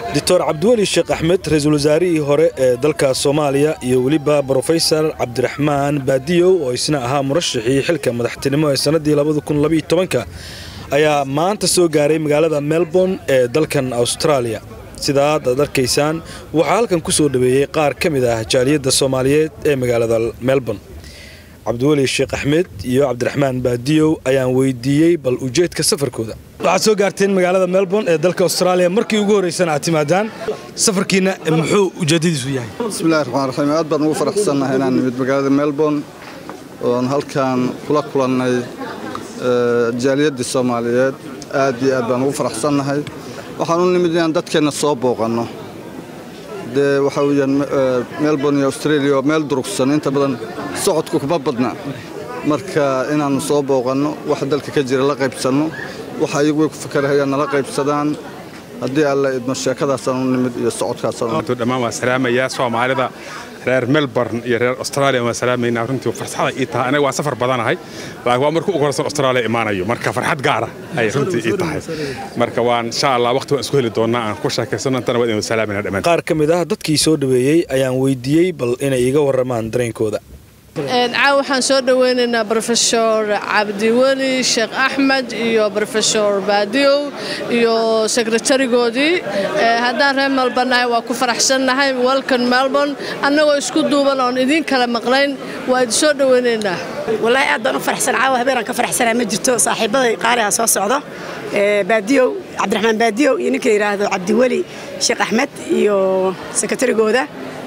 doctor cabdiweli sheekh axmed ra-iisul wasaarihii hore ee dalka soomaaliya iyo weliba brofesor cabdiraxmaan baadiyow oo isna ahaa murashaxii xilka madaxtinimo ee sannaddii labadakunlabayotobanka ayaa maanta soo gaaray magaalada melbourne ee dalkan austraaliya sidaa ad arkaysaan waxaa halkan ku soo dhaweeyey qaar ka mid ah jaaliyadda soomaaliyeed ee magaalada melbourne cabdiweli sheekh axmed iyo cabdiraxmaan baadiyow ayaan weydiiyey bal ujeedka safarkooda waxaad soo gaarteen magaalada melbourne ee dalka austraaliya markii ugu horraysana aad timaadaan safarkiina muxuu ujeedadiisu yahay bismillahi raxmaan raxiim aad baan ugu faraxsannahay inaan nimid magaalada melbourne oon halkan kula kulannay jaaliyaddii soomaaliyeed aad iyo aad baan ugu faraxsannahay waxaan u nimid inaan dadkeenna soo booqanno dee waxaa weyaan melbourne iyo australia oo meel durugsan inta badan socodku kuma badna marka inaannu soo booqanno wax dalka ka jira la qaybsanno waxa iyagu way ku fakarahayaan nala qaybsadaan haddii alla idmo sheekadaasaan u nimid iyo socodkaasdhammaan waan salaamayaa soomaalida reer melbourne iyo reer australia waan salaamaynaa runtii farxada ii tahay anaga waan safar badanahay laakiin waa markuu ugu horeysan australia imaanayo marka farxad gaara ayay runtii ii tahay marka waan insha allah waqti waan isku heli doonnaa aan ku sheekaysano intana waa idin salaamayna dhammaan qaar ka mid ah dadkii soo dhaweeyey ayaan weydiiyey bal inay iga warramaan dareenkooda caaw waxaan soo dhoweynaynaa brofesor cabdiweli sheekh axmed iyo brofesor baadiyow iyo sekretarigoodii haddaan reer melbournahay waa ku faraxsannahay welcome melbourne annagoo isku duuban oon idiin kala maqlayn waa idin soo dhoweynaynaa wallaahi aad baan u faraxsan caawa habeenaan ka faraxsanaa ma jirto saaxiibaday qaaliha soo socdo baadiyow cabdiraxmaan baadiyow iyo ninka yidhaahdo cabdiweli sheekh axmed iyo sekretarigooda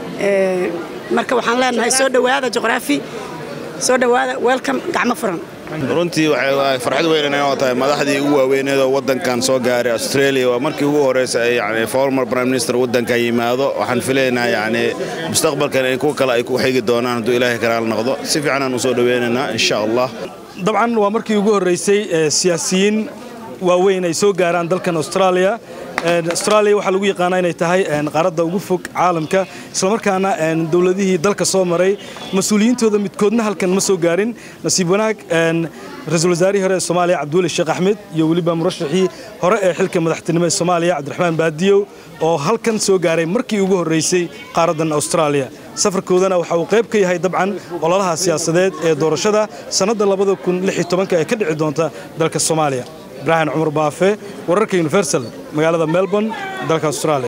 marka waxaan leenahay soo dhowaada juqraafi soo dhowaada welcome gacmo furan runtii waxay farxad weyn oo tahay madaxdii ugu waaweyneed oo waddankan soo gaaray australia waa markii ugu horeysa ay yani former prime minister waddankan yimaado waxaan filaynaa yani mustaqbalkan in kuwa kale ay ku xigi doonaan hadduu ilaahay karaal noqdo si fiicanaan u soo dhoweynaynaa insha allah dabcan waa markii ugu horreysay siyaasiyiin waaweyn ay soo gaaraan dalkan australia australia waxaa lagu yaqaanaa inay tahay qaaradda ugu fog caalamka islamarkaana dowladihii dalka soo maray mas-uuliyiintooda midkoodna halkan ma soo gaarin nasiib wanaag ra-iisul wasaarihii hore ee soomaaliya cabdiweli sheekh axmed iyo weliba murashaxii hore ee xilka madaxtinimo ee soomaaliya cabdiraxmaan baadiyow oo halkan soo gaaray markii ugu horreysay qaaraddan austraaliya safarkoodana waxa uu qayb ka yahay dabcan ololaha siyaasadeed ee doorashada sannadda labada kun lix iyo tobanka ee ka dhici doonta dalka soomaaliya ibraahim cumar baafe wararka universal magaalada melbourne dalka australia